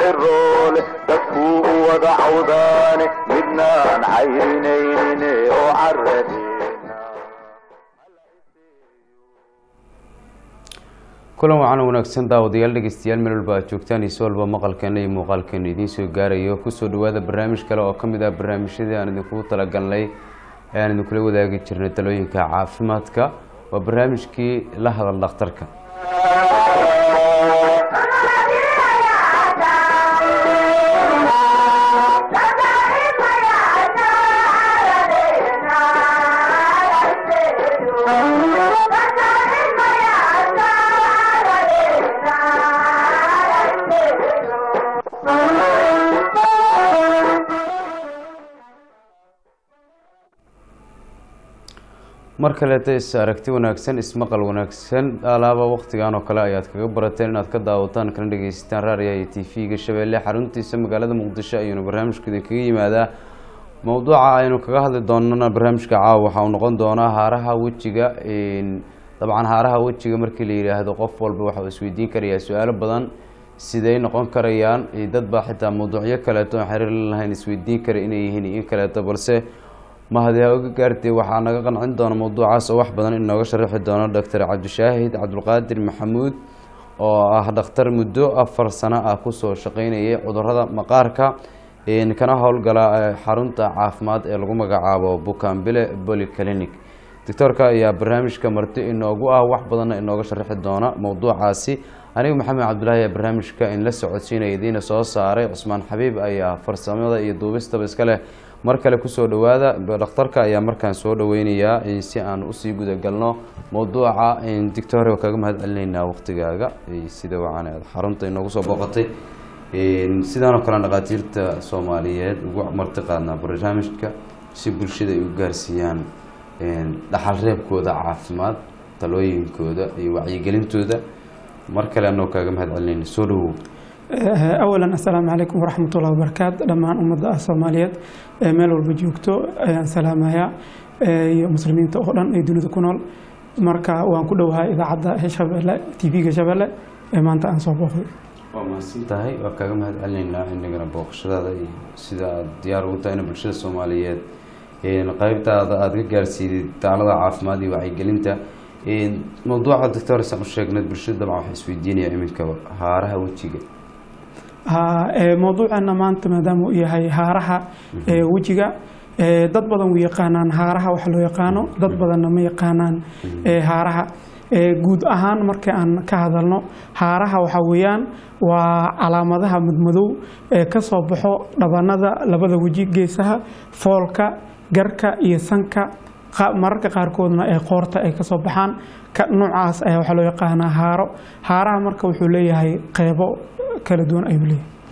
ciroole dadkuu u wada cawdaane midnaan cayrinaynin oo caradeena kulan wacan wanaagsan daawadayaal dhegeystayaal meel walba aad joogtaan iso walba maqalkeena iyo muuqaalkeena idiin soo gaarayo kusoo dhawaada barnaamij kale oo ka mid ah barnaamijyadii aan idinkugu talagalnay ee aan idinkula wadaagi jirnay talooyinka caafimaadka waa barnaamijkii la hadal dhakhtarka mar kaleeta is aragti wanaagsan ismaqal wanaagsan alaaba waktigan oo kale ayaad kaga barateen inaad ka daawataan kana dhegeysataan raariya iyo t v-ga shabeelle xaruntiisa magaalada muqdisho ayuuna barnaamijku idinkaga yimaadaa mowduuca aynu kaga hadli doonana barnaamijka caawa waxa uu noqon doonaa haaraha wejiga dabcan haaraha wejiga markii la yidhaahdo qof walba waxa uu isweydiin karayaa su-aalo badan siday noqon karayaan dad baa xitaa mawduucyo kaleeto aan xiriir la lahayn isweydiin kara inay yihiin in kaleeto balse mahadi ha oga gaartay waxaa naga qancin doona mawduucaas oo wax badan inooga sharaxi doono doctor cabdishaahid cabdulqaadir maxamuud oo ah dhakhtar muddo afar sano ah kusoo shaqeynayay cudurada maqaarka kana howlgala xarunta caafimaad ee lagu magacaabo bukaanbile bolyclinic doctoorka ayaa barnaamijka marti inoogu ah wax badanna inooga sharaxi doona mowduucaasi aniga maxamed cabdulaahi ee barnaamijka in la socodsiinaya idiina soo saaray cusmaan xabiib ayaa farsamada iyo duubistaba iska leh mar kale kusoo dhawaada dhakhtarka ayaa markaan soo dhaweynayaa si aan usii gudagalno mowduuca dictor waa kaga mahad celinaynaa waqtigaaga sida wacan aad xarunta inoogu soo booqatay sidaanoo kale dhakhaatiirta soomaaliyeed ugu marti qaadnaa barnaamijka si bulshada ay u gaarsiiyaan dhaxal reebkooda caafimaad talooyinkooda iyo wacyigelintooda mar kale anoo kaaga mahad celinayna soo dhawow awalan assalaamu calaykum waraxmat ullahi wabarakaatu dhammaan ummadda ah soomaaliyeed ee meel walba joogto ayaan salaamayaa iyo muslimiinta oo dhan ee dunida ku nool marka waan ku dhowahay idaacadda shabeelle t v-ga shabeelle ee maanta aan soo booqday waa mahadsan tahay waa kaaga mahad celinaynaa inagana booqashadaada iyo sida aad diyaar ugu tahay in bulshada soomaaliyeed qaybtaada aada ka gaarsiiday taalada caafimaad iyo wacyigelinta mawduuca doctor saan u sheegnay bulshada dabcan waxaa isweydiinaya iminka haaraha wejiga mawduuceena maanta maadaama uu yahay haaraha wejiga dad badan u yaqaanaan haaraha waxa loo yaqaano dad badanna ma yaqaanaan haaraha guud ahaan marka aan ka hadalno haaraha waxaa weeyaan waa calaamadaha madmadow ee ka soo baxo dhabanada labada weji geesaha foolka garka iyo sanka mararka qaarkoodna ee qoorta ay kasoo baxaan noocaas ayaa waxaa loo yaqaanaa haaro haaraha marka wuxuu leeyahay qeybo kala duwan ayuu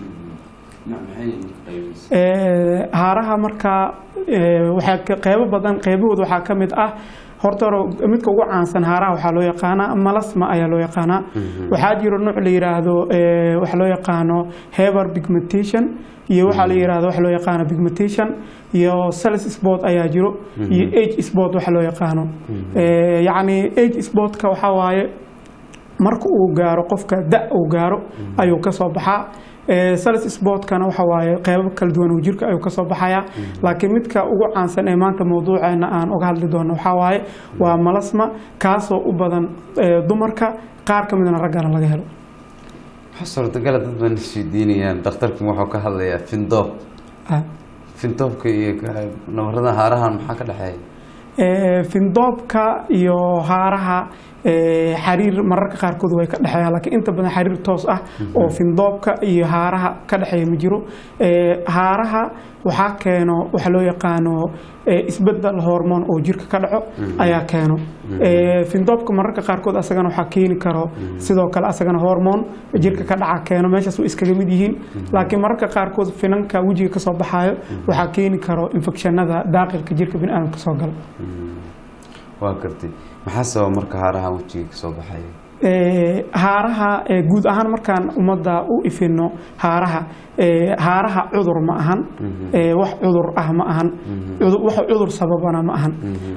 leeyahay haaraha marka waxaa qeybo badan qeybahooda waxaa ka mid ah horta hore midka ugu caansan haaraha waxaa loo yaqaanaa malasma ayaa loo yaqaanaa waxaa jiro nuuc la yiraahdo waxa loo yaqaano heber pigmentation iyo waxaa la yirahdo waxa loo yaqaano pigmentation iyo sales sport ayaa jiro iyo age sport waxa loo yaqaano yacni age sportka waxaa waaye marka uu gaaro qofka da uu gaaro ayuu ka soo baxaa sales sportkana waxa waaye qeybo kala duwan oo jirka ayuu kasoo baxaya laakiin midka ugu caansan ee maanta mawduuceena aan uga hadli doono waxaa waaye waa malasma kaasoo u badan dumarka qaar ka midna raggana laga helo waxaa suurtagala dad baan isweydiinayaan dhakhtarkan wuxuu ka hadlayaa findoob findoobka iyo nabarada haarahan maxaa ka dhexeeya findoobka iyo haaraha xariir mararka qaarkood way ka dhexeeyaan laakiin inta badan xariir toos ah oo findoobka iyo haaraha ka dhexeeya ma jiro haaraha waxaa keeno waxa loo yaqaano isbedel hormoon oo jirka ka dhaco ayaa keeno findoobka mararka qaarkood asagana waxaa keeni karo sidoo kale asagana hormoon jirka ka dhaca keeno meeshaas way iskaga mid yihiin laakiin mararka qaarkood finanka wejiga kasoo baxaayo waxaa keeni karo infekshanada daaqilka jirka biniaadamka soo gala waa gartay maxaa sababa marka haaraha wejiga kasoo baxaya haaraha guud ahaan markaan ummadda u ifino haaraha haaraha cudur ma ahan wax cudur ah ma ahan wax cudur sababana ma ahan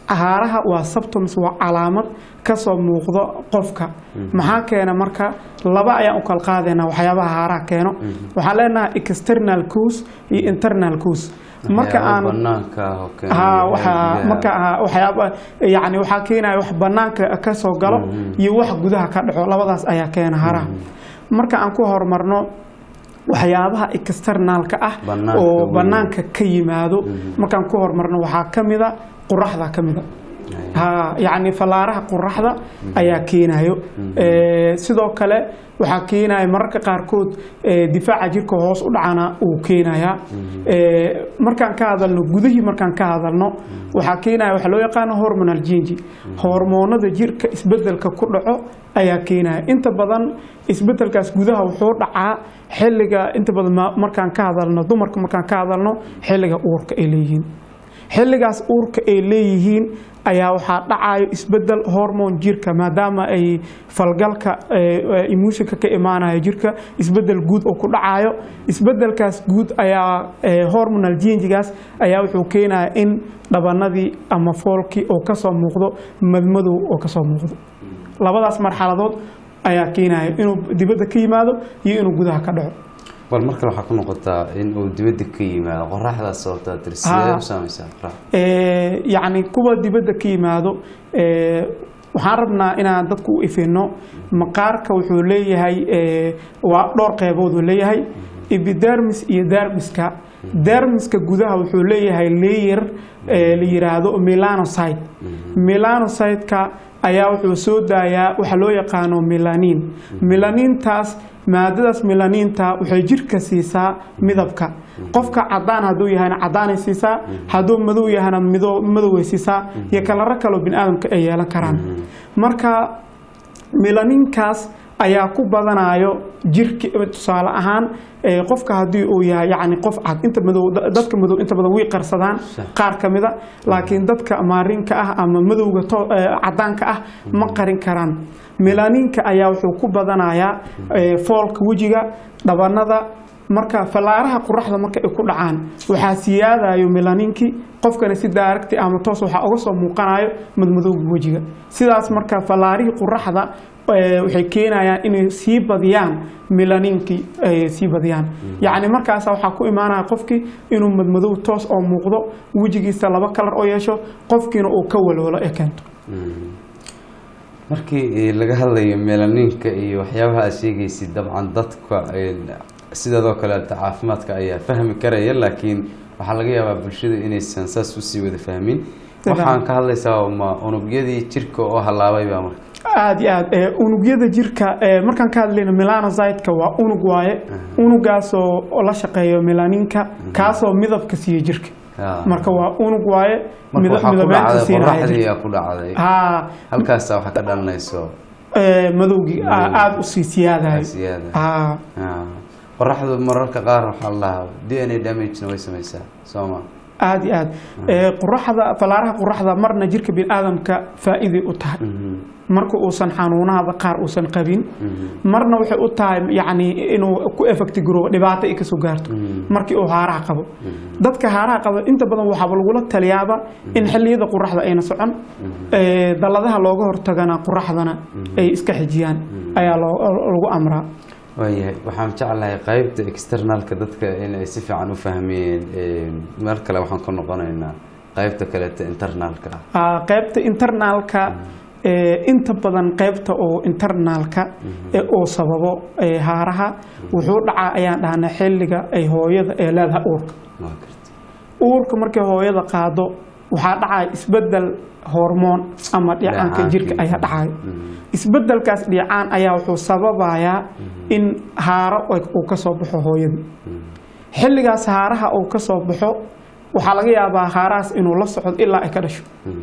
haaraha waa symptoms waa calaamad kasoo muuqdo qofka maxaa keena marka laba ayaan u kala qaadaynaa waxyaabaha haaraha keeno waxaan leenahay external cause iyo internal cause marka Waxyaabo aan banaanka ah oo keena ha gudaha- waxa gudaha. marka ha, waxyaaba yani waxaa keenaya wax banaanka ka soo galo iyo wax gudaha ka dhaco labadaas ayaa keena haraha marka aan ku horumarno waxyaabaha externaalka ah Banaanka oo weyn. banaanka ka yimaado markaan ku horumarno waxaa ka mida qoraxda ka mida ha yacni fallaaraha qoraxda ayaa keenayo Eh, sidoo kale waxaa keenaya mararka qaarkood eh, difaaca jirka hoos u dhacana uu keenayaa Eh, markaan ka hadalno gudihii markaan ka hadalno waxaa keenaya waxa loo yaqaano hormonal change hormoonada jirka isbedelka ku dhaco ayaa keenaya inta badan isbedelkaas gudaha wuxuu dhacaa xilliga inta badan ma- markaan ka hadalno dumarka markaan ka hadalno xilliga uurka ay leeyihiin xilligaas uurka ay leeyihiin ayaa waxaa dhacayo isbedel hormon jirka maadaama ay falgalka emuusinka ka imaanayo jirka isbedel guud oo ku dhacayo isbedelkaas guud ayaa eh, hormonal changigaas ayaa wuxuu keenaya in dhabanadii ama foolkii oo kasoo muuqdo madmadow oo kasoo muuqdo labadaas marxaladood ayaa keenaya inuu dibadda ka yimaado iyo inuu gudaha ka dhaco bal mar kale waxaa ku noqotaa in uu dibadda ka yimaado qoraxdaas sababtaa tiri sidee Ha. u saamaysaa qoraxda Eh, yacni kuwa dibadda ka yimaado eh, waxaan rabnaa inaan dadku u ifino maqaarka wuxuu leeyahay eh, waa dhowr qeybood uu leeyahay epidermis iyo dermiska dermiska gudaha wuxuu leeyahay layer eh, la yiraahdo melanocyte melanocyte-ka ayaa wuxuu soo daayaa waxa loo yaqaano melanin melanintaas maadadaas melaniinta waxay jirka siisaa midabka qofka cadaan hadduu yahayna cadaanay siisaa hadduu madow yahana mido- madoway siisaa iyo kalaro kaloo bini aadamka ay yeelan karaan marka melaninkaas ayaa ku badanayo jirki tusaale ahaan eh, qofka haddii uu yahay yacni qof cad inta madow da- dadka madow inta badan way qarsadaan qaar ka mida laakiin dadka maarinka ah ama madowga to- eh, cadaanka ah ma qarin karaan melaninka ayaa wuxuu ku badanayaa eh, foolka wejiga dhabanada marka fallaaraha qoraxda marka ay ku dhacaan waxaa siyaadayo melaninkii qofkana si daaragti ama toos waxaa uga soo muuqanayo madmadowga wejiga sidaas marka fallaarihii qoraxda eh, waxay keenayaan inay sii badiyaan melaninkii ay sii badiyaan yacni markaas waxaa ku imaanaya qofkii inuu madmadow toos oo muuqdo wejigiisa laba kalar oo yeesho qofkiina uu ka walwalo ee keento markii laga hadlayo melaninka iyo waxyaabaha aad sheegaysid dabcan dadka sidaadoo kaleeta caafimaadka ayaa fahmi karaya laakiin waxaa laga yaabaa bulshada inaysan saas usii wada fahmin waxaan ka hadlaysaa ma unugyadii jirka oo halaabay baa marka aada iyo aad eh, unugyada jirka eh, markaan ka hadlayno melanocyte-ka waa unug waaye unugaasoo la shaqeeyo melaninka kaasoo midabka siiya jirka Ah. marka waa unug waaye marka mida- waxaa ku midabeynta dhacday siinaya qoraxdii jirka aa ku dhacday haa halkaasa waxaa ka dhalanayso eh, madowgii aa- Madowgii. aada usii siyaadayo siyaada haa Ah. qoraxdu mararka qaar waxaa la dhahaa d n a damagena way samaysaa soo ma aada iyo aad Eh, qoraxda fallaaraha qoraxda marna jirka biniaadamka faa'iiday u tahay Mhm. marka uusan xanuunahada qaar uusan qabin marna waxay u tahay yacni inuu ku effecti garoobo dhibaato ay kasoo gaarto markii uu haaraha qabo dadka haaraha qaba inta badan waxaaba lagula taliyaaba in xilliyada qoraxda ayna socon ee, dalladaha looga hortagana qoraxdana ay iska xijiyaan ayaa loo- lagu amraa waayahay waxaan jeclahay qaybta externalka dadka in ay si fiican u fahmeen meel kale waxaan ka noqonaynaa qaybta kaleeta internalka ah Aa, qaybta internaalka ee, inta badan qaybta oo internaalka ee uu sababo ee, haaraha wuxuu dhacaa ayaan dhahnaa xilliga ay hooyada ee leedahay uurka waa garta uurka markay hooyada qaado waxaa dhacaya isbedel hormoon ama dhiicaanka Dheecaankii. jirka ayaa dhacayo isbedelkaas dhiicaan ayaa wuxuu sababayaa in haaro ay- uu ka soo baxo hooyada xilligaas haaraha uu ka soo baxo waxaa laga yaabaa haarahaas inuu la socdo ilaa ay ka dhasho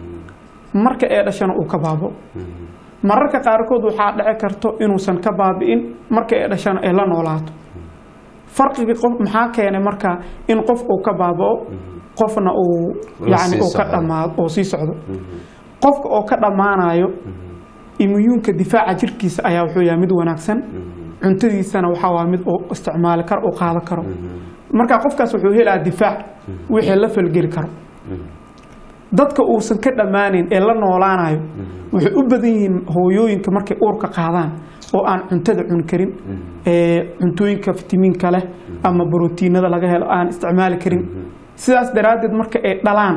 marka ee dhashana uu ka baabo mararka qaarkood waxaa dhici karto inuusan ka baabi'in marka ee dhashana ay la noolaato farqiga qof maxaa keenay marka in qof uu ka baaba'o qofna uu La yani sii uu ka socdo. dhamaado oo sii socdo qofka oo ka dhammaanayo imuyuunka difaaca jirkiisa ayaa wuxuu yahay mid wanaagsan cuntadiisana waxaa waa mid uu isticmaali karo uu qaadan karo marka qofkaas wuxuu helaa difaac wixii la falgeli karo dadka uusan ka dhammaanin ee la noolaanayo waxay u badan yihiin hooyooyinka markay uurka qaadaan oo aan cuntada cuni karin ee cuntooyinka fitamiinka leh ama borotiinada laga helo aan isticmaali karin sidaas daraaddeed marka ay dhalaan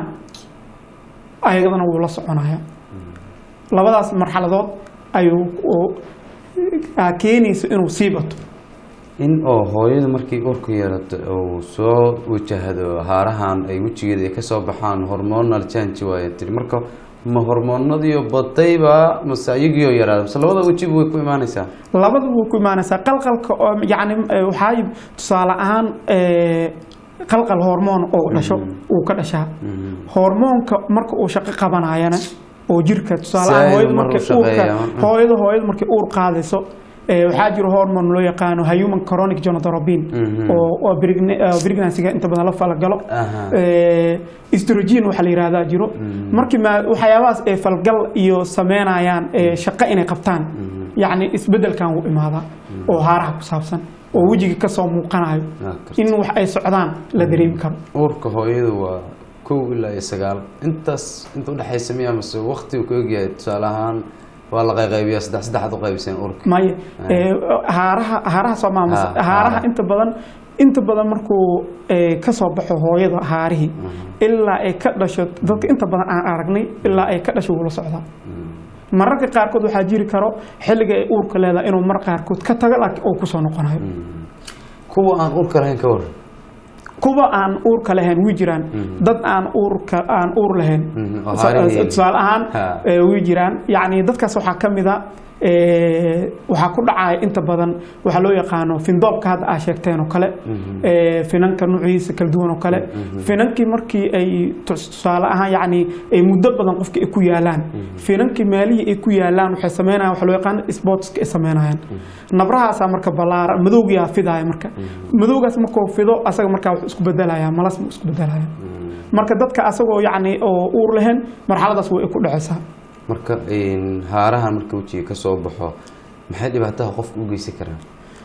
ayadana wuu la soconaya labadaas marxaladood ayuu oo- aa keenaysa inuu sii bato in oo hooyadu markay uurka yeelato uu soo wajahdo haarahan ay wejigeeda ay kasoo baxaan hormonal change waaye tiri marka ma hormoonadiio badayba mase ayagiioo yaraada mase labada wejiba way ku imaanaysaa labada wuu ku imaanaysaa qalqalka oo yacni eh, waxaa tusaale ahaan eh, qalqal hormoon oo dhasho uu ka dhashaa hormoonka marka uu shaqo qabanayana oo jirka tusaale ahaan Zaid hooyada mar markay uu shaqeeyaa. uurka hooyada hooyada markay uur qaadayso eh, waxaa jiro hormone loo yaqaano human chronic gonadotropin Mhm. oo oo pregne- eh, pregnancy-ga inta badan la falgalo Aha. Eh, estrogen waxaa la yihahdaa jiro markii ma waxyaabahaas ay falgal iyo sameynayaan eh, shaqo inay qabtaan yacni isbedelkan wuu imaadaa oo haaraha ku saabsan oo wejiga kasoo muuqanayo Waa karti. in wax ay socdaan la dareemi karo uurka hooyadu waa kow ilaa iyo sagaal intaas inta udhexaysa miya mase wakti uu ka ogyahay tusaale ahaan waa la qayqaybiyaa saddex saddexaad u qaybiseen uurka maya eh, haaraha haaraha soo maamus Ha, haaraha haaraha. inta badan inta badan markuu eh, kasoo baxo hooyada haarihii ilaa ay ka dhasho dadka inta badan aan aragnay ilaa ay ka dhasho wuu la socdaa mararka qaarkood waxaa jiri karo xilliga ay uurka leedahay inuu mar qaarkood ka tago laakiin uu kusoo noqonayo kuwa aan uurka lahayn ka waran kuwa aan uurka lahayn way jiraan dad aan uurka aan uur lahayn Mhm, oo Sa- haarihii- tusaale ahaan Ha. eh, way jiraan yacni dadkaas waxaa ka mid a eh, waxaa ku dhacaya inta badan waxaa loo yaqaano findoobka hadda aa sheegteen oo kale eh, finanka nuuciisa kala duwan oo kale finankii markii ay tus- tusaale ahaan yacni ay muddo badan qofka ay ku yaalaan finankii meelihii ay ku yaalaan waxay sameynayaan waxa loo yaqaano sportska ay sameynayaan nabrahaasaa marka ballaara madowgiyaa fidaaya marka madowgaas markuu fido asaga markaa wuxuu isku bedelaya malas buu isku bedelaya marka dadka asagoo yacni oo uur lahayn marxaladaas way ku dhacaysaa marka een, haarahan marka wejiga kasoo baxo maxay dhibaataha qofka u geysan karaan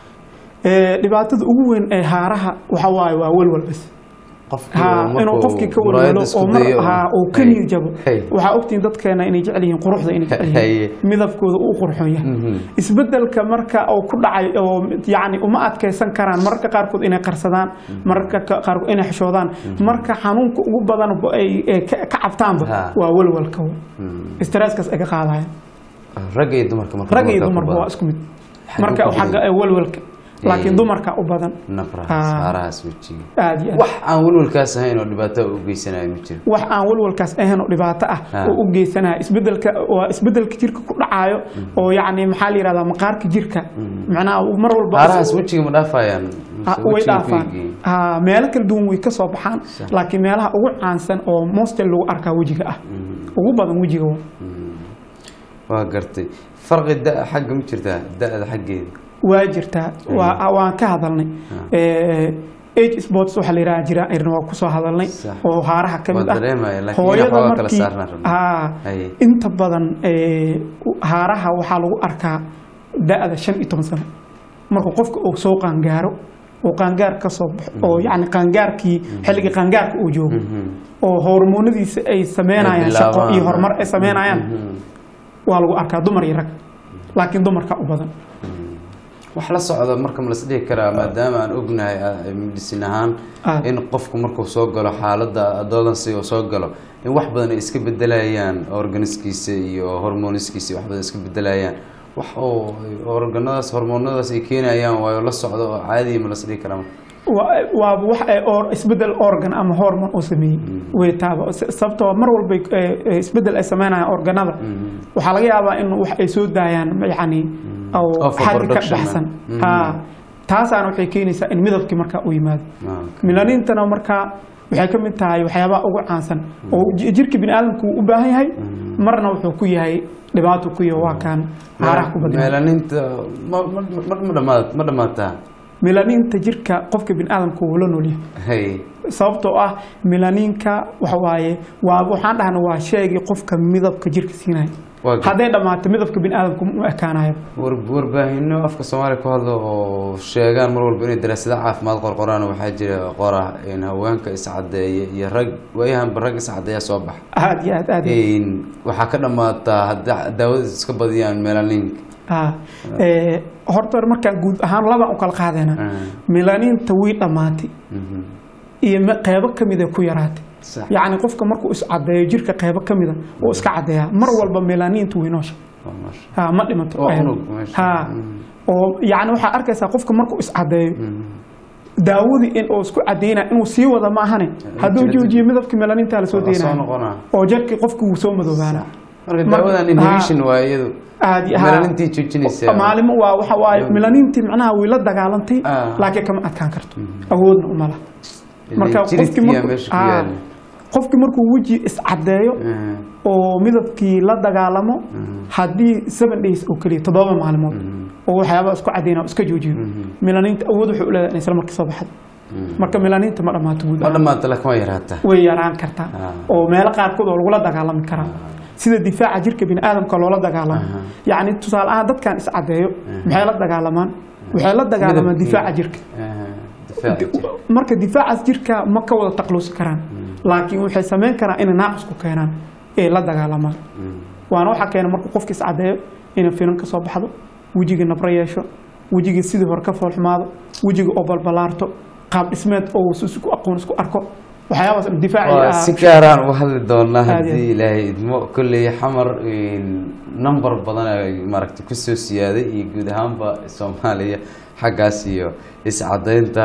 Ee, dhibaatada ugu weyn ee haaraha waxa waaye waa welwel bas qofkii ha oo inuu markuu qofkii ka muraayada welwelo isku oo mar dayo ha uu ka Hay. niyad jabo Hay. waxaa ogtihiin dadkeena inay jecel yihiin quruxda inay jecel Haye. yihiin midabkooda uu qurxoon yahay Mhm. isbedelka marka uu ku dhacay oo yacni uma adkaysan karaan mararka qaarkood inay qarsadaan mararka ka- qaarkood inay xishoodaan marka xanuunka ugu badan ba ay ay ka ka cabtaanba Ha. waa welwelka Mm. stresskaas ay ka qaadayaan rag iyo dumarka marka rag iyo dumarka ku dumarba waa badan. isku mid Xagee marka ku badan? xagga ee welwelka laakiin Ee. dumarka u badan nabrahaas Ah. haarahaas wejiga aad iyo aad wax aan welwelkaas ahayn oo dhibaato u geysanayo ma jiro wax aan walwalkaas ahayn oo dhibaato ah Ah. oo u geysanaya isbedelka waa isbedelka jirka ku dhacayo oo yacni maxaa la yihahdaa maqaarka jirka macnaha uu mar walba haarahaas wejiga ma dhaafayaan Ah, Mise way wejiga dhaafaan ku eegayeen? Ah, meelo kala duwan way ka soo baxaan laakiin meelaha ugu caansan oo mostel lagu arkaa wejiga ah ugu badan wejiga waa. waa gartay farqi da xagga ma jirtaa da-da xaggeeda waa jirtaa waa waan ka hadalnay Eh, age sports waxaa la yidhaha jira irna waa kusoo hadalnay Sax. oo haaraha ka mid Waa ah dareemaya, laakiin hooyada waxoogaa kala markii saarnaan rabnaa. haa Haye. inta badan eh, haaraha waxaa lagu arkaa da-da shan iyo toban sano markuu qofka uu soo qaangaaro oo qaangaar ka soo baxo oo yacni qaangaarkii xilligii qaangaarka uu joogo oo hormoonadiisa ay sameynayaan Ay shaqo iyo bilaabaan. horumar ay sameynayaan Mhm. waa lagu arkaa dumar iyo rag laakiin dumarka u badan wax la socda marka ma las dhihi karaa maadaama aan ognahay ah, medicine ahaan Ah. in qofku markuu soo galo xaaladda adolescence uu soo galo in wax badan ay iska bedelayaan organiskiisa iyo hormoniskiisa wax badan iska bedelayaan wax oo organadaas hormoonadaas ay keenayaan waayo la socdo oo caadiya ma las dhihi karaa waa waa wax ay or isbedel organ ama hormone uu sameeyey way taaba S- sababtoo mar walba eh, eh, isbedel ay sameynayaan organada waxaa laga yaabaa in wax ay soo daayaan yacni oo xagga ka Overproduction, baxsan mhm. ha taasaana waxay keenaysaa in midabkii markaa u yimaado Ah, milanintana markaa waxay ka mid tahay waxyaabaha ugu caansan oo ji- jirka bini aadamku uu u baahan yahay marna wuxuu ku yahay dhibaato ku yahay waa kaan haaraha ku badnaa meelaninta ma ma ma ma dhamaad ma dhamaataa melaniinta jirka qofka biniaadamka wuu la noolyahay hay sababtoo ah melaniinka waxa waaye waa waxaan dhahna waa sheegii qofka midabka jirka siinaya Waa ga- hadday dhammaato midabka biniaadamka mu ekaanayo war- warbaahinno afka soomaaliya ku hadla oo sheegaan mar walba inay daraasado caafimaad qorqoraan waxaa jira qora in haweenka iscadeeya iyo rag waayahanba rag iscadeeya soo baxa aad iyo aad aad iyo In waxaa ka dhamaataa hadda daawada iska badiyaan melaninka Ah, ee, horta markaan guud ahaan labaan u kala qaadayna melaniinta way dhammaatay iyo me- qeybo ka mida ku yaraatay sax yacni qofka markuu iscadeeyo jirka qeybo ka mida uu iska cadeeyaa mar walba melaniinta way noosha waa maasha ha ma dhimato Oo Ee, unug meesha. ha Mm. oo yacni waxaa arkaysaa qofka markuu iscadeeyo daawadii in uu isku cadeynaa inuu sii wada ma ahane hadduu jirta- joojiyo midabka melaniinta lasoo Waa soo deynaya noqonaa oo jarkii qofki wuu soo madoobaana marka Mar- daawadan inhibition waa iyadu aad iyo- ha. melanintii joojinaysa maalimo waa waxa waaye melaniintii macnaha way la dagaalantay Ah. laakiin kama adkaan karto awoodna uma laha marka qofkii jiridkiya markuu- meesha ku ah, yaala qofkii markuu weji iscadeeyo oo midabkii la dagaalamo haddii seven days oo keliya toddoba maalmood oo waxyaaba isku cadeyna iska joojiyo melaniinta awood waxay u leedahay in isla markii soo baxdo marka melaniinta ma dhammaato guud ma ahaan. dhamaata laakiin waa yaraataa way yaraan kartaa Ah. oo meelo qaarkood oo lagula dagaalami karaa sida difaaca jirka biniaadamka loola dagaalamo Aha. yacni tusaale ahaan dadkan iscadeeyo maxay la dagaalamaan waxay la dagaalamaan Midabkii. difaaca jirka difaaca jirka. marka difaacaas jirka ma ka wada taqluusi karaan laakiin waxay samayn karaan inay naaqis ku keenaan ee la dagaalamaan waana waxaa keena markuu qofka iscadeeyo inay finan ka soo baxdo wejiga nabro yeesho wejiga sidii hore ka foolxumaado wejiga oo balbalaarto qaab dhismeed oo uu isku aqoon isku arko waxyaabaas waa difaaci si gaaraan uga hadli doonaa Aad iyo haddii ilaahay idmo kolley xamar number badan ay maaragtay kusoo siyaaday iyo guud ahaanba soomaaliya xaggaas iyo iscadeynta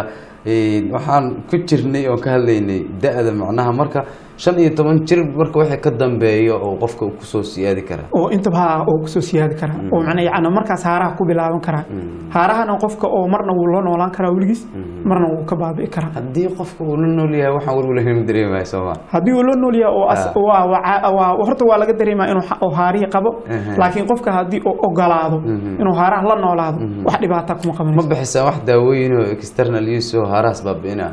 waxaan ku jirnay oon ka hadlaynay da-da macnaha marka shan iyo toban jir marka wixii ka dambeeyo oo qofka uu kusoo siyaadi karaa oo intaba ha oo kusoo siyaadi karaa oo macnaa yacni markaas haaraha ku bilaaban karaa haarahana qofka oo marna wuu la noolaan karaa weligiis marna wuu ka baabi'i karaa haddii qofka uu la nool yahay waxaan warwalahayn ma dareemaya sooma haddii uu la nool yahay oo as- Ah. waa- waa- waa- horta waa laga dareemaa inuu ha- oo haarihi qabo Aha. laakiin qofka haddii uu ogolaado Mhm. inuu haaraha la noolaado wax dhibaata kuma ma qabanayso bixisaa wax daawooyin oo external use oo haaraas baabi'ina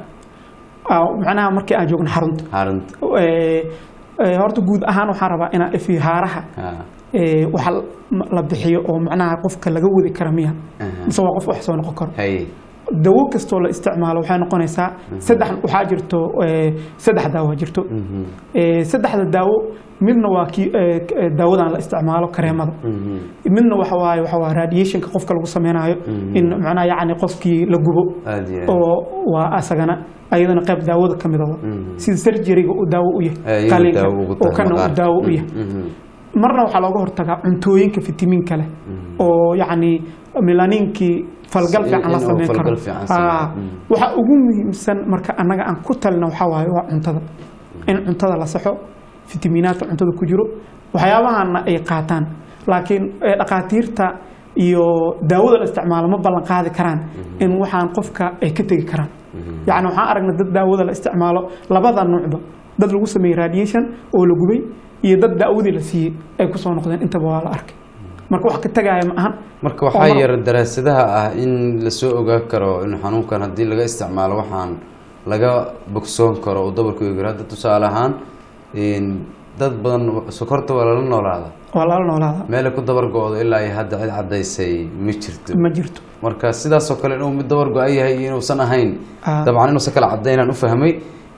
Ah, macnaha markii aan joogno xarunta xarunta Eh, eh, horta guud ahaan waxaan rabaa inaan ifi haaraha Ah, eh, waxa la bixiyo oo macnaha qofka laga wadi kara miya aha. mise waa qof wax soo noqon karo haye dawo kastoo la isticmaalo waxay noqonaysaa saddex waxaa jirto eh, saddex daawo jirto Mhm, Eh, saddexda daawo midna waa kii eh, k- eh, daawadan la isticmaalo kareemada mhm, midna waxa waaye waxa waa radiationka qofka lagu sameynayo Mhm. in macnaha yacni qofkii la gubo aad iyo aad. oo waa asagana ayadana qayb daawada ka mid ah Mhm. sida surgeryga uu daawo u Eh, yahay iyada qalinka daawo ugu oo tahay kana uu maqaarka. daawo u yahay Mhm, marna waxaa looga hortagaa cuntooyinka fitamiinka leh oo yacni melaniinkii falgal In- fiican la in uu sameyn karo falgal fiican sameeyo. Ah, Mm. waxa ugu muhiimsan marka annaga aan ku talina waxaa waaye waa cuntada in cuntada la saxo fitamiinaadka cuntada ku jiro waxyaabahana ay qaataan laakiin eh, dhakhaatiirta iyo daawada la isticmaalo ma ballan qaadi karaan in waxaan qofka ay ka tegi karaan yacni waxaan aragnay dad daawada la isticmaalo labada nuucba dad lagu sameeyey radiation oo la gubay iyo dad daawadii la siiyey ay kusoo noqdeen intaba waa la arkay marka wax ka tagaaya ma ahan marka oo waxaa mar- yar daraasadaha ah in lasoo ogaan karo in xanuunkan haddii laga isticmaalo waxaan laga bogsoon karo oo dabarku eegiro hadda tusaale ahaan in dad badan sokorta waa lala noolaada waa lala noolaada meelay ku dabar go-do ilaa ay hadda cid caddaysay ma jirto ma jirto marka sidaasoo kale inuu mid dabar go-an yahay iyo inuusan ahayn Ah. dabcan inuusan kala caddaynaan u fahmay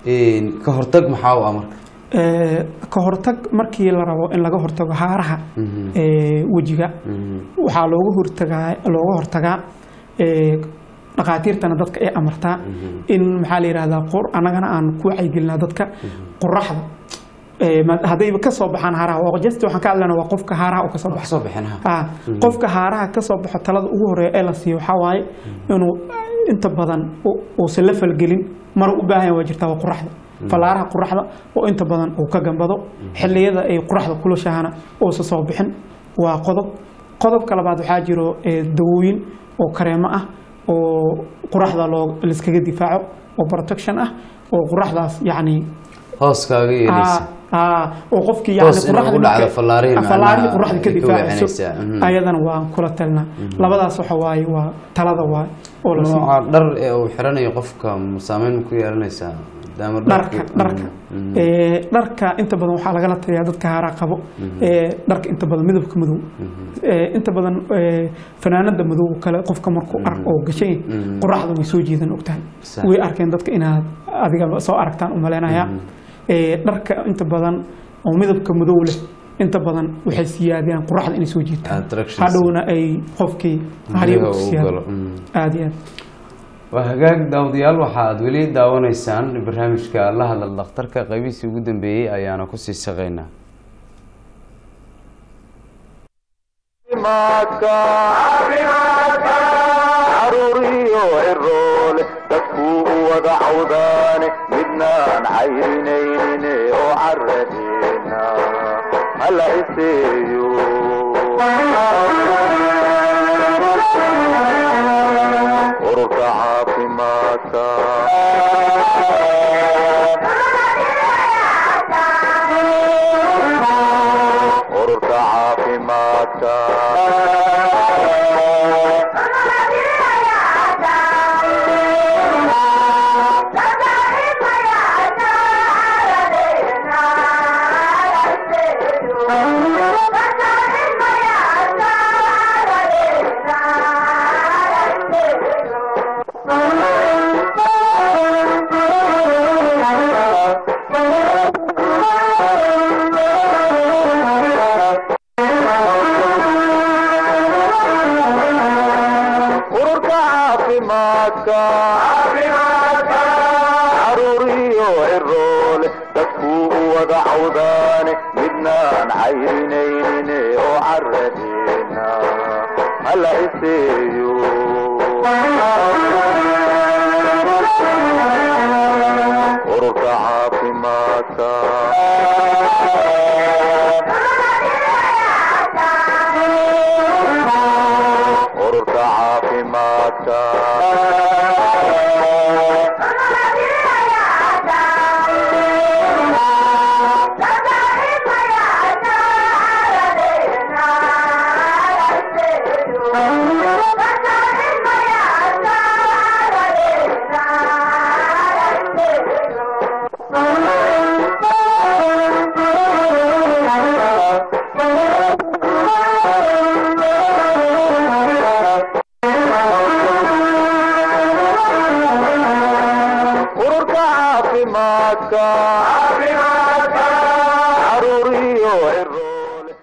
ka hortag maxaa u ah marka Eh, ka hortag markii la rabo in laga hortago haaraha Mhm. eh, wejiga Mhm. waxaa looga hortagaa looga hortagaa eh, dhakhaatiirtana dadka ay amartaa in maxaa la yidhahdaa qur annagana aan ku wacyigelinaa dadka qoraxda eh, ma- haddayba ka soo baxaan haaraha waa just waxaan ka hadlaynaa waa qofka haaraha oo ka soo wax baxo soo bixin ha Ah, qofka haaraha ka soo baxo talada ugu horeeya ee la siiyo waxaa waaye inuu inta badan u- uusan la falgelin mar u baahan yahay waa jirtaa waa qoraxda fallaaraha qoraxda oo inta badan uu ka gambado xilliyada ay qoraxda kulashahana uusan soo bixin waa qodob qodobka labaad waxaa jiro eh, dawooyin oo kareemo ah oo qoraxda loo liskaga difaaco oo protection ah oo qoraxdaas yacni hooskaaga yeeleysa aa oo qofkii Toos yani inay ugu dhacdo fallaarihii macnaha fallaarihii qoraxda ka ay ka difaacayso weecinaysaa. Mhm. ayadana waan kula talinaa labadaas waxa waaye waa talada waaye oo la siiyo nooca dhar ee uu xiranayo qofka ma saameyn ma ku yeelanaysaa maadaama dharka dharku- dharka Mhm. Ee, dharka inta badan waxaa lagala taliyaa dadka haaraa qabo ee, dharka inta badan midabka madow Ee, inta badan ee, fanaanada madow oo kale qofka markuu ark oo gashay Mhm. qoraxda way soo jiidan ogtahay Sax. way arkeen dadka inaad adiga soo aragtaan u malaynaya Ee, dharka inta badan oo midabka madow leh inta badan waxay siyaadiyaan qoraxda inay soo jiitaan Attractions. hadhowna ay qofkii hariga Guriga u uu siyaado galo. Mhm. aad iyo aad waa hagaag daawadayaal waxa aad weli daawanaysaan barnaamijka la hadal dhakhtarka qaybihiisii ugu dambeeyey ayaana kusii shaqeynaa caafimaadka caruuriyo ciroole dadkuu u wada cawdaane midnaan cayrinaynin oo caradeena hala iseeyo ururka caafimaadka ururka caafimaadka ururka caafimaadka caruuriyo ciroole dadkuu u wada cawdaane midnaan cayrinaynin oo caradeena hala iseeyo ururka caafimaadka ururka caafimaadka ururka caafimaadka caruuriyo ciroole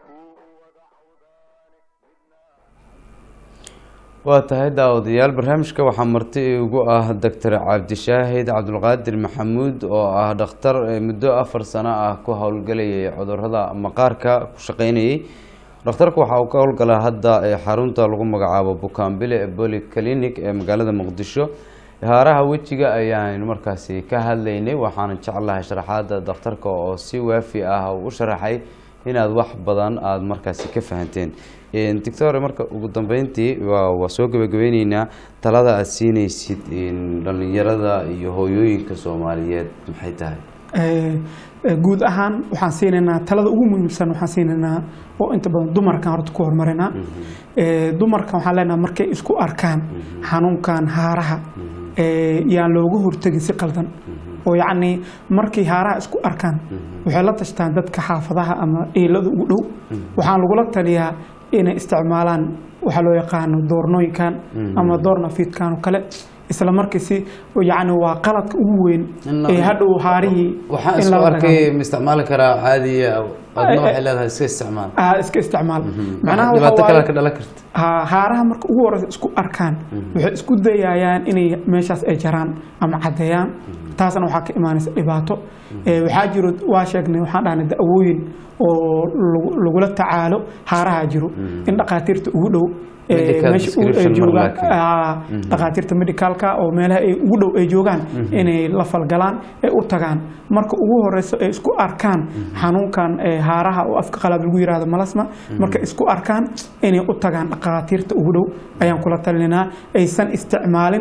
waa tahay daawadayaal barnaamijka waxaa marti igu ah doctor cabdishaahid cabdulqaadir maxamuud oo ah dhakhtar ee muddo afar sano ah ku howlgelayay cudurada maqaarka ku shaqeynayay dhakhtarku waxa uu ka howlgalaa hadda ee xarunta lagu magacaabo bukaanbile eboli clinic ee magaalada muqdisho haaraha wejiga ayaan markaasi ka hadlaynay waxaana jeclahay sharaxaada dhakhtarka oo si waafi ah u sharaxay inaad wax badan aada markaasi ka fahanteen doctor marka ugu dambeyntii waa waa soo gabagabeyneynaa talada aada siineysid dhalinyarada iyo hooyooyinka soomaaliyeed maxay tahay Ee, ee, guud ahaan waxaan siinaynaa talada ugu muhiimsan waxaan siinaynaa oo inta badan dumarkan horta ku horumarinaa Ee, dumarkan waxaan leenahay markay isku arkaan xanuunkan haaraha ee, yaan looga hortegin si qaldan oo yacni markay haaraha isku arkaan waxay la tashtaan dadka xaafadaha ama eelada ugu dhow waxaan lagula taliyaa inay isticmaalaan waxaa loo yaqaano doornooyinkan ama doornafiidkan oo kale isla markiisi yacni waa qaladka ugu weyn In- ee hadhow haarihii waxaan in isku lala arkay dagaalo. ma isticmaali karaa caadiya adna waxay leedahay iska isticmaal Ah, iska isticmaal macnaha waxa dhibaato kale waaye- ka dhalan karta ha- haaraha marka ugu horeysa isku arkaan waxay isku dayayaan inay meeshaas ay jaraan ama caddeeyaan taasna waxaa ka imaanaysa dhibaato Ee, waxaa jiro waa sheegnay waxaan dhahnay da'wooyin oo lagu- lagula tacaalo haaraha jiro in dhakhaatiirta ugu dhow ee, Medical meesha u- ay description mar joogaan laakiin. ah, dhakhaatiirta medicalka oo meelaha ay ugu dhow ay joogaan inay la falgalaan ay u tagaan marka ugu horeyso ay isku arkaan xanuunkan ee, haaraha oo afka qalaad lagu yiraahdo malasma marka isku arkaan inay u tagaan dhakhaatiirta ugu dhow ayaan kula talinaa aysan isticmaalin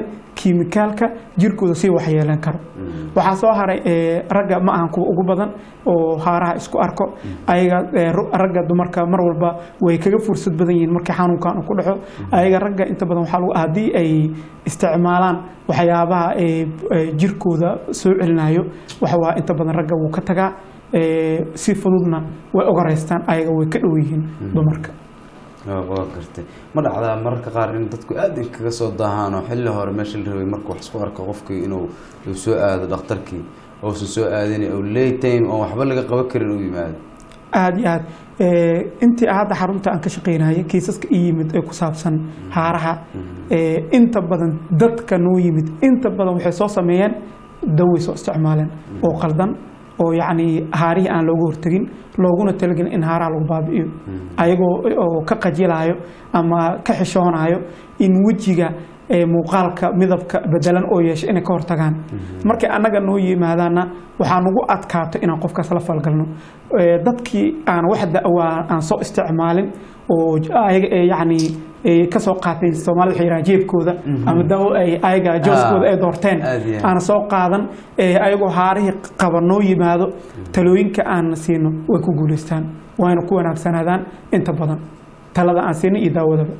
kiimikaalka jirkooda sii waxyeelan karo waxaa soo haray eh, ragga ma ahan kuwa ugu badan oo haaraha isku arko ayaga eh, ru- ragga dumarka mar walba way kaga fursad badan yihiin markii xanuunkan uu ku dhaco ayaga ragga inta badan waxaa lagu haddii ay isticmaalaan waxyaabaha eh, eh, jirkooda soo celinayo waxa waa inta badan ragga wuu ka tagaa eh, si fududna way ogoreystaan ayaga way ka dhow yihiin dumarka waa gartay ma dhacdaa mararka qaar in dadku aad kaga soo daahaan oo xilli hore meesha la rabay marka wax isku arko qofkii inuu uu soo aado dhakhtarkii uusan soo aadin oo late time oo waxba laga qaban karin uu yimaado aada iyo aad Eh, intii hadda xarunta aan ka shaqaynayay kiisaska i yimid ee ku saabsan haaraha eh, inta badan dadka noo yimid inta badan waxay soo sameeyeen daway soo isticmaaleen oo qaldan oo yacni haarihii aan looga hortegin looguna talagelin in haaraha lagu baabi'iyo ayagoo oo ka qajilayo ama ka xishoonayo in wejiga ee muuqaalka midabka bedelan oo yeesha inay ka hortagaan markay annaga noo yimaadaana waxaa nagu adkaato inaan qofkaas la falgalno Ee, dadkii aan wax da'waa aan soo isticmaalin oo j- ayaga ee yacni ee ka soo qaatay soomaalida waxay yidhahaan jeebkooda ama dawo ay ayaga jooskooda ay doorteen aad iyo aad. aan soo qaadan ee ayagoo haarihii qaba noo yimaado talooyinka aan siino way ku guulaystaan wayna ku wanaagsanaadaan inta badan talada aan siino iyo daawadaba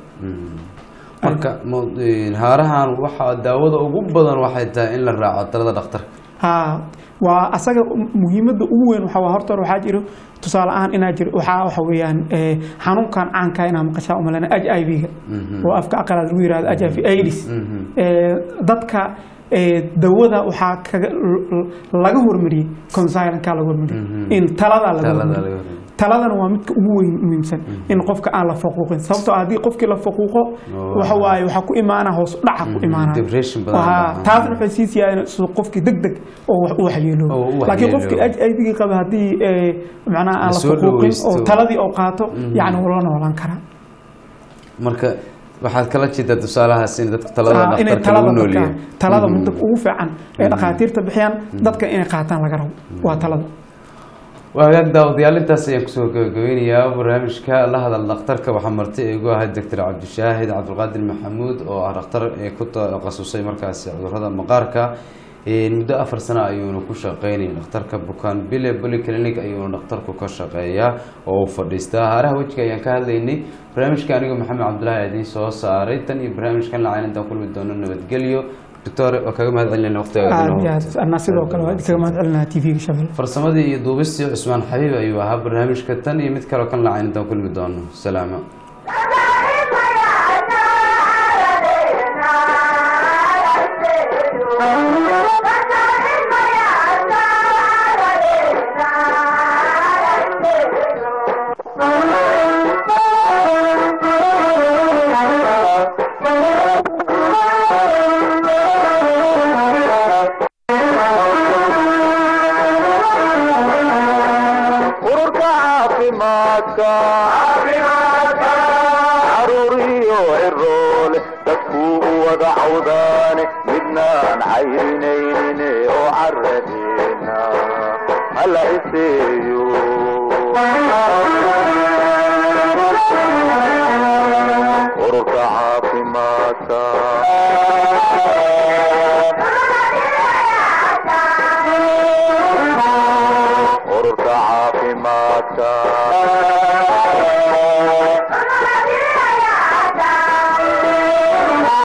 marka mo- een, haarahan waxaa daawada ugu badan waxay tahay in la raaco talada dhakhtarka haa waa asaga muhiimadda ugu weyn waxaa waa horta hore waxaa jiro tusaale ahaan inaa jiro waxaa waxa weeyaan eh, xanuunkan caanka inaa maqashaa umalena h i v-ga oo afka aqalaad lagu yirahdo h i v aids Eh, dadka eh, dawada waxaa kaga l- l- laga hormariyey consilanka laga hormariyey in talada laga talada hormariyey laga hormariyo. taladana waa midka ugu weyn muhiimsan in qofka aan la faquuqin sababtoo ah haddii qofkii la faquuqo Oh. waxa waaye waxaa ku imaana hoos dhaca ku imaana depression badan Waa, baa- taasna waxay sii siiyaan suu qofkii deg deg oo wax u waxyeelo Oo u laakiin waxyeelo. qofkii aydigi qaba haddii eh, macnaha aan La la soo faquuqin dhawaysto. oo taladii oo qaato yacni wuu la noolaan karaa marka waxaad kala jeedaa tusaalahaas in dadka talada Ah, inay dhakhtarka lagu talada nool dadka yahay talada Mhm. muddo ugu fiican ee dhakhaatiirta bixiyaan dadka inay qaataan laga rabo waa talada waa hagaag daawadayaal intaas ayaan kusoo gabagabeynayaa barnaamijka la hadal dhakhtarka waxaa marti igu ahay doctor cabdishaahid cabdulqaadir maxamuud oo ah dhakhtar ee ku takhasusay markaasi cudurrada maqaarka Een, muddo afar sano ayuuna ku shaqeynayay dhakhtarka bukaan bile polyclinic ayuuna dhakhtarku ka shaqeeyaa oo uu fadhiistaa haaraha wejiga ayaan ka hadlaynay barnaamijka aniga maxamed cabdulaahi idiin soo saaray tan iyo barnaamijkan lacayn intaan kulmi doono nabadgelyo doctor waa kaga mahad celinayna waqtiga aad iyo aad anaa sidoo kale waa idinkaga mahad celinaa tv-ga shabelle farsamadii iyo duubistii cusmaan xabiib ayuu ahaa barnaamijka tan iyo mid kaleo kan lacayn intaan kulmi doono salaamo ururka caafimaadka caruuriyo ciroole dadkuu u wada cawdaane midnaan cayrinaynin oo caradeena hala iseeyo ururka caafimaadka ururka caafimaadka